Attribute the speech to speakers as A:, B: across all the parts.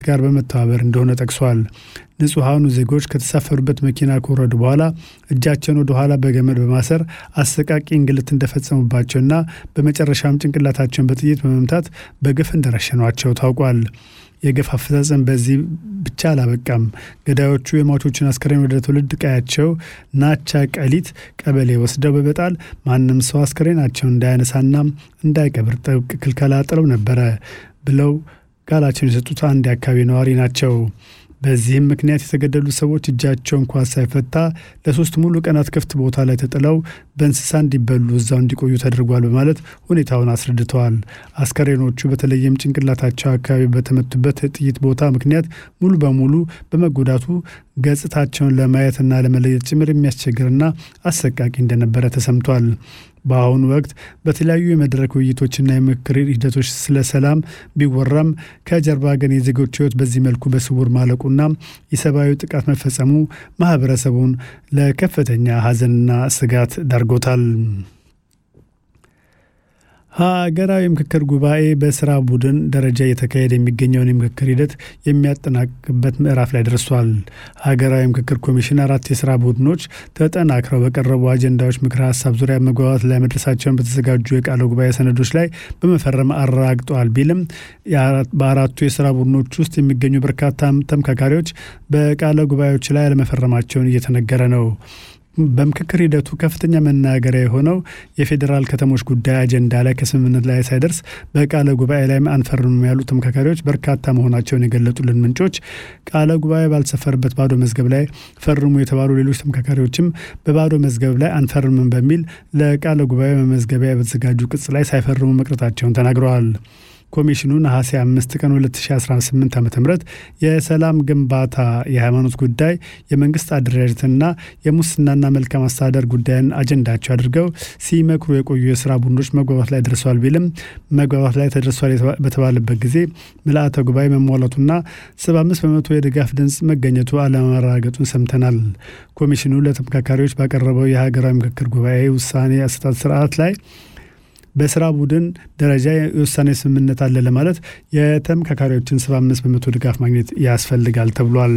A: ጋር በመተባበር እንደሆነ ጠቅሷል። ንጹሐኑ ዜጎች ከተሳፈሩበት መኪና ከወረዱ በኋላ እጃቸውን ወደ ኋላ በገመድ በማሰር አሰቃቂ እንግልት እንደፈጸሙባቸውና በመጨረሻም ጭንቅላታቸውን በጥይት በመምታት በግፍ እንደረሸኗቸው ታውቋል። የግፍ አፈጻጸም በዚህ ብቻ አላበቃም። ገዳዮቹ የሟቾችን አስከሬን ወደ ትውልድ ቀያቸው ናቻ ቀሊት ቀበሌ ወስደው በመጣል ማንም ሰው አስከሬናቸውን እንዳያነሳና እንዳይቀብር ጥብቅ ክልከላ ጥለው ነበረ ብለው ቃላቸውን የሰጡት አንድ የአካባቢ ነዋሪ ናቸው። በዚህም ምክንያት የተገደሉ ሰዎች እጃቸው እንኳ ሳይፈታ ለሶስት ሙሉ ቀናት ክፍት ቦታ ላይ ተጥለው በእንስሳ እንዲበሉ እዛው እንዲቆዩ ተደርጓል በማለት ሁኔታውን አስረድተዋል። አስከሬኖቹ በተለይም ጭንቅላታቸው አካባቢ በተመቱበት ጥይት ቦታ ምክንያት ሙሉ በሙሉ በመጎዳቱ ገጽታቸውን ለማየትና ለመለየት ጭምር የሚያስቸግርና አሰቃቂ እንደነበረ ተሰምቷል። በአሁኑ ወቅት በተለያዩ የመድረክ ውይይቶችና የምክክር ሂደቶች ስለ ሰላም ቢወራም ከጀርባ ግን የዜጎች ሕይወት በዚህ መልኩ በስውር ማለቁና የሰብአዊ ጥቃት መፈጸሙ ማህበረሰቡን ለከፍተኛ ሐዘንና ስጋት ዳርጎታል። ሀገራዊ ምክክር ጉባኤ በስራ ቡድን ደረጃ እየተካሄደ የሚገኘውን የምክክር ሂደት የሚያጠናቅቅበት ምዕራፍ ላይ ደርሷል። ሀገራዊ ምክክር ኮሚሽን አራት የስራ ቡድኖች ተጠናክረው በቀረቡ አጀንዳዎች ምክረ ሀሳብ ዙሪያ መግባባት ላይ መድረሳቸውን በተዘጋጁ የቃለ ጉባኤ ሰነዶች ላይ በመፈረም አረጋግጠዋል ቢልም በአራቱ የስራ ቡድኖች ውስጥ የሚገኙ በርካታ ተመካካሪዎች በቃለ ጉባኤዎች ላይ አለመፈረማቸውን እየተነገረ ነው። በምክክር ሂደቱ ከፍተኛ መናገሪያ የሆነው የፌዴራል ከተሞች ጉዳይ አጀንዳ ላይ ከስምምነት ላይ ሳይደርስ በቃለ ጉባኤ ላይ አንፈርምም ያሉ ተመካካሪዎች በርካታ መሆናቸውን የገለጡልን ምንጮች ቃለ ጉባኤ ባልሰፈርበት ባዶ መዝገብ ላይ ፈርሙ የተባሉ ሌሎች ተመካካሪዎችም በባዶ መዝገብ ላይ አንፈርምም በሚል ለቃለ ጉባኤ መመዝገቢያ በተዘጋጁ ቅጽ ላይ ሳይፈርሙ መቅረታቸውን ተናግረዋል። ኮሚሽኑ ነሐሴ አምስት ቀን 2018 ዓ ም የሰላም ግንባታ፣ የሃይማኖት ጉዳይ፣ የመንግስት አደረጃጀትና የሙስናና መልካም አስተዳደር ጉዳይን አጀንዳቸው አድርገው ሲመክሩ የቆዩ የስራ ቡድኖች መግባባት ላይ ደርሰዋል ቢልም መግባባት ላይ ተደርሷል በተባለበት ጊዜ ምልአተ ጉባኤ መሟላቱና 75 በመቶ የድጋፍ ድምፅ መገኘቱ አለመረጋገጡን ሰምተናል። ኮሚሽኑ ለተመካካሪዎች ባቀረበው የሀገራዊ ምክክር ጉባኤ ውሳኔ አሰጣጥ ስርዓት ላይ በስራ ቡድን ደረጃ የውሳኔ ስምምነት አለ ለማለት የተመካካሪዎችን 75 በመቶ ድጋፍ ማግኘት ያስፈልጋል ተብሏል።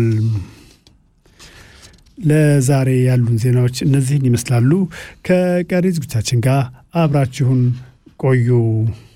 A: ለዛሬ ያሉን ዜናዎች እነዚህን ይመስላሉ። ከቀሪ ዝግጅታችን ጋር አብራችሁን ቆዩ።